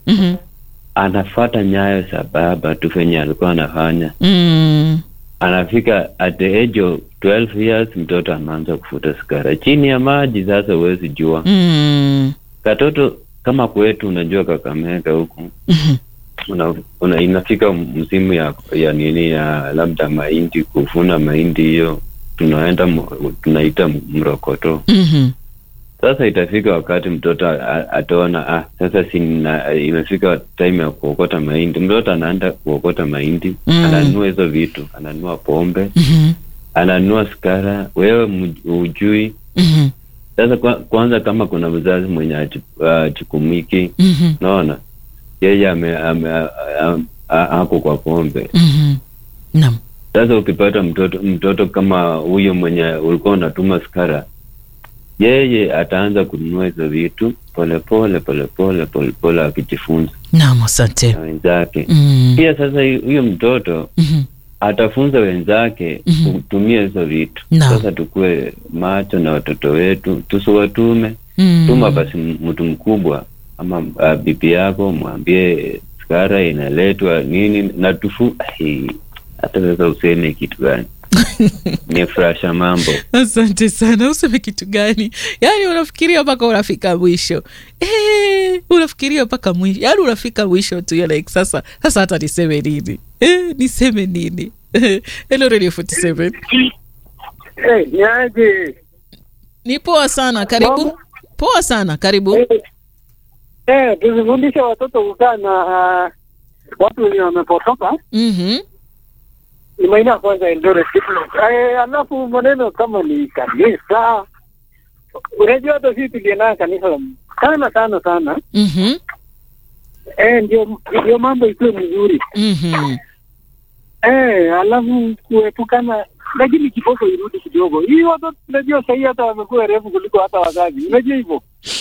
Mhm. anafuata nyayo za baba tu venye alikuwa anafanya. Mm. Anafika at the age of 12 years, mtoto anaanza kufuta sigara chini ya maji. Sasa huwezi jua Mm. katoto kama kwetu, unajua Kakamega huku Mhm. una, una, inafika msimu ya, ya nini ya labda mahindi, kuvuna mahindi hiyo tunaenda mu- tunaita mrokoto. Mhm. Sasa itafika wakati mtoto a- ataona ah, sasa sina, imefika time ya kuokota mahindi. Mtoto anaenda kuokota mahindi Mm. ananunua hizo vitu, ananunua pombe, Mhm. ananunua sigara, wewe mj- hujui. Mhm. Sasa kwa, kwanza kama kuna mzazi mwenye achi- achikumiki, Mhm. naona yeye ame, ame, a- a- a- ako kwa pombe. Mhm. Naam. Sasa ukipata mtoto mtoto kama huyo mwenye ulikuwa unatuma sigara, yeye ataanza kununua hizo vitu polepole polepole polepole, akijifunza Naam, asante. na wenzake. Mm. Pia sasa hu- huyo mtoto Mhm. atafunza wenzake Mhm. kutumia hizo vitu. Naam. Sasa tukue macho na watoto wetu, tusiwatume. Mm. Tuma basi m- mtu mkubwa ama uh, bibi yako, mwambie sigara inaletwa nini na tufu Ai, hata sasa useme kitu gani nifurasha mambo Asante sana. Useme kitu gani? Yaani unafikiria mpaka unafika mwisho eh, unafikiria mpaka mwisho, yaani unafika mwisho tu you're like, sasa sasa hata niseme nini eh, niseme nini? Hello Radio 47 Eh, niaje? ni poa sana, karibu. Poa sana, karibu. Eh, eh, tuzifundishe watoto kukaa na ah, watu wenye wamepotoka. Mhm. Ni maina ya kwanza Eldoret Diploma. Eh, alafu maneno kama ni kanisa, unajua hata sisi tulienda kanisa sana sana sana. Mhm. Eh, ndio ndio mambo ikuwe mzuri. Mhm. Eh, alafu kuepukana lakini kiboko irudi kidogo. Hii watoto unajua sahii hata wamekuwa refu kuliko hata wazazi. Unajua hivyo?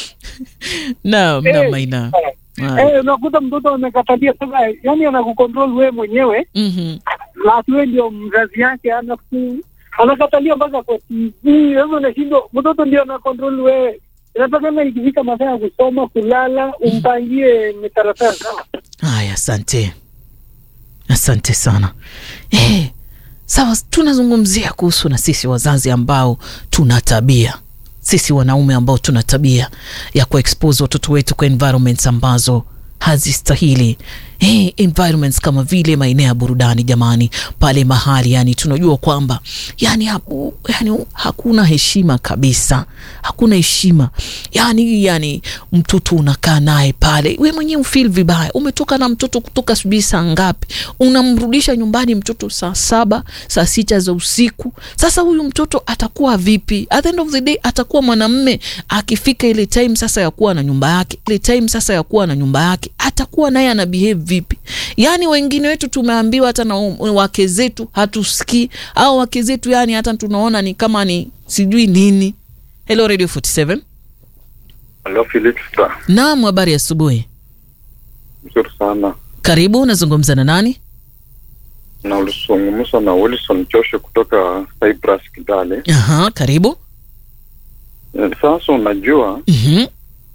Naam, Eh, naam, Maina. Ah. Eh, unakuta mtoto amekatalia sasa, yani anakukontrol wewe mwenyewe Mhm. na ati wewe ndio mzazi yake, anaku anakatalia mpaka kwa TV. Wewe unashindwa, mtoto ndio anakontrol wewe. Inatakana ikifika masaa ya kusoma, kulala, umpangie mitaratara sawa. Haya, asante, asante sana. Eh, sawa, tunazungumzia kuhusu na sisi wazazi ambao tuna tabia, sisi wanaume ambao tuna tabia ya kuexpose watoto wetu kwa environments ambazo hazistahili. Eh, environments kama vile maeneo ya burudani jamani, pale mahali yani tunajua kwamba yani, hapu, yani hakuna heshima kabisa, hakuna heshima yani, yani mtoto unakaa naye pale, we mwenyewe ufeel vibaya. Umetoka na mtoto kutoka sijui saa ngapi, unamrudisha nyumbani mtoto saa saba saa sita za usiku. Sasa huyu mtoto atakuwa vipi? At the end of the day atakuwa mwanamme akifika ile time sasa ya kuwa na nyumba yake, ile time sasa ya kuwa na nyumba yake, atakuwa naye ana behave vipi? Yani wengine wetu tumeambiwa hata na um- wake zetu hatusikii, au wake zetu yani hata tunaona ni kama ni sijui nini. Hello Radio 47. Halo Felix, ta. Naam, habari ya asubuhi. Mzuri sana. Karibu, unazungumza na nani? Na ulizungumza na Wilson Joshua kutoka Cyprus Kidale. Aha, karibu. Eh, Sasa unajua Mhm.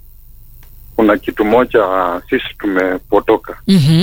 kuna kitu moja ah, sisi tumepotoka, Mhm.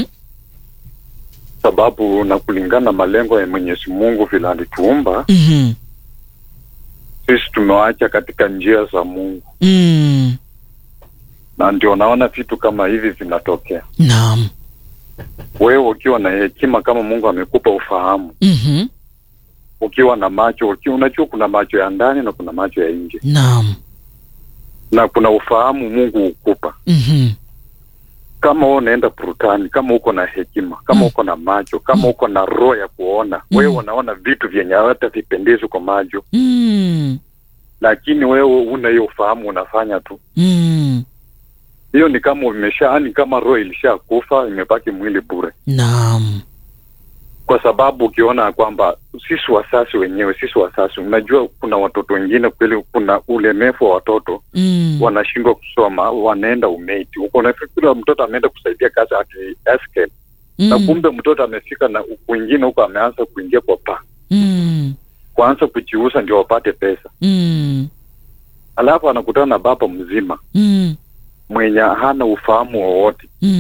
sababu na kulingana na malengo ya Mwenyezi Mungu vile alituumba Mhm. sisi tumewacha katika njia za Mungu, Mm. na ndio naona vitu kama hivi vinatokea. Naam. Wewe ukiwa na hekima kama Mungu amekupa ufahamu, Mhm. ukiwa na macho, ukiwa unajua kuna macho ya ndani na kuna macho ya nje, Naam. na kuna ufahamu Mungu hukupa Mhm. kama wewe unaenda burudani, kama uko na hekima, kama Mm. uko na macho, kama uko na roho ya kuona, Mm. wewe unaona vitu vyenye hata vipendezi kwa macho, Mm. lakini wewe una hiyo ufahamu, unafanya tu. Mm. Hiyo ni kama umesha, ni kama roho ilishakufa, imebaki mwili bure, Naam. kwa sababu ukiona kwamba sisi wasasi wenyewe, sisi wasasi, unajua kuna watoto wengine kweli, kuna ulemevu wa watoto Mm. wanashindwa kusoma, wanaenda umeti huko, unafikiri mtoto ameenda kusaidia kazi ati escape na Mm. kumbe mtoto amefika na kwingine huko ameanza kuingia kwa paa Mm. kuanza kujiuza ndio wapate pesa, Mm. alafu anakutana na baba mzima Mm. mwenye hana ufahamu wowote, Mm.